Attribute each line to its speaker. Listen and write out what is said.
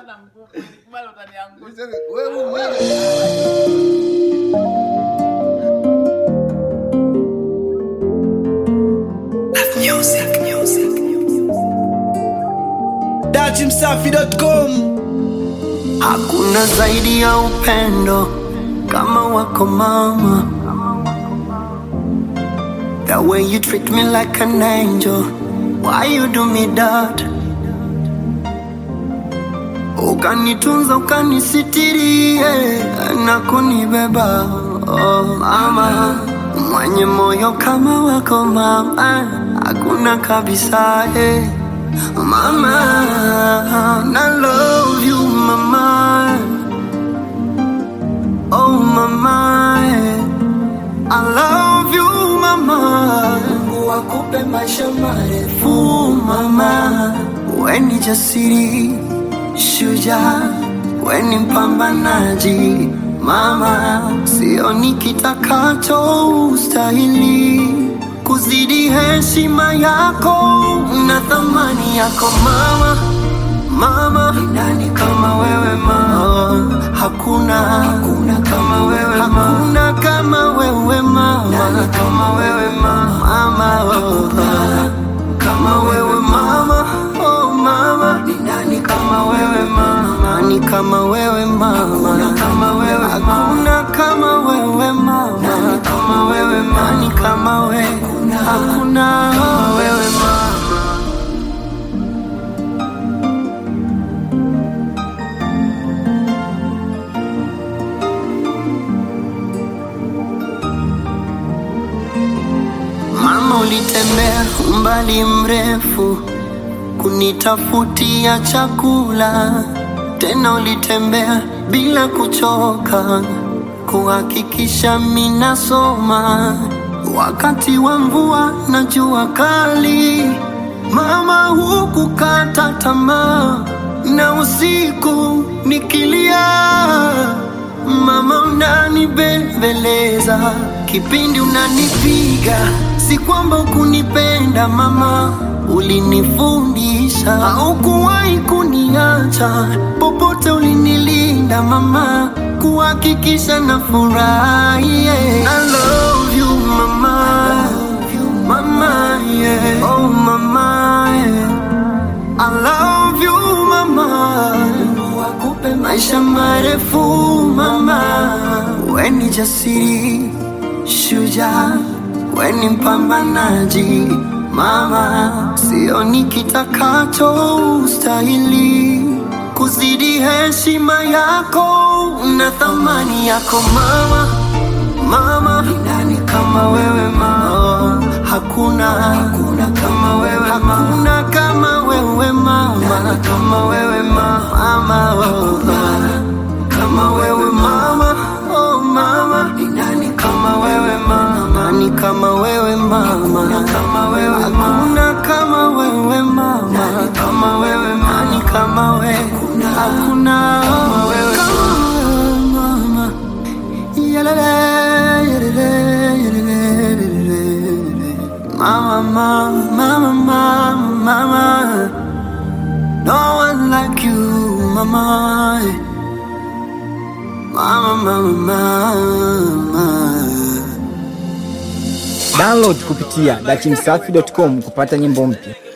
Speaker 1: sana mkubwa. Nikubali utaniangusha.
Speaker 2: Wewe mwenyewe
Speaker 3: dachimsafi.com
Speaker 4: Hakuna zaidi ya upendo kama wako mama. The way you treat me like an angel, why you do me that? Ukanitunza, ukanisitiri yeah, na kunibeba oh, mama mwenye moyo kama wako mama, hakuna kabisa eh. Mama, I love you, mama. Oh, mama, I love you, mama. Mungu akupe maisha marefu, mama. We ni jasiri, shujaa, we ni mpambanaji, mama. Sioni kitakacho ustahili kuzidi heshima yako na thamani yako mama mama ni nani kama wewe mama hakuna hakuna kama wewe mama hakuna kama wewe mama nani kama wewe mama mama hakuna kama wewe mama oh mama ni nani kama wewe mama nani kama wewe mama hakuna kama wewe hakuna kama wewe mama nani kama wewe mama nani kama wewe hakuna kama wewe mama Mama, ulitembea umbali mrefu kunitafutia chakula, tena ulitembea bila kuchoka kuhakikisha minasoma wakati wa mvua na jua kali. Mama, hukukata tamaa na usiku nikilia Mama unanibembeleza kipindi unanipiga, si kwamba ukunipenda mama, ulinifundisha. Haukuwahi kuniacha popote, ulinilinda mama, kuhakikisha na furahi. Yeah. I love you mama, mama yeah. Oh mama yeah. I love you mama, Mungu akupe maisha marefu mama. We ni jasiri, shujaa, we ni mpambanaji mama. Sioni kitakacho ustahili kuzidi heshima yako na thamani yako mama mama ni nani kama wewe mama hakuna hakuna kama wewe mama hakuna kama wewe mama nani kama wewe mama mama hakuna kama wewe mama oh mama ni nani kama wewe mama nani kama wewe mama hakuna kama wewe hakuna kama wewe mama nani kama wewe mama nani kama wewe hakuna hakuna kama wewe mama Yalele, yalele, yalele, yalele. Mama, mama, mama, mama. No one like you, mama. Mama, mama, mama.
Speaker 3: download kupitia dachimsafi.com kupata nyimbo mpya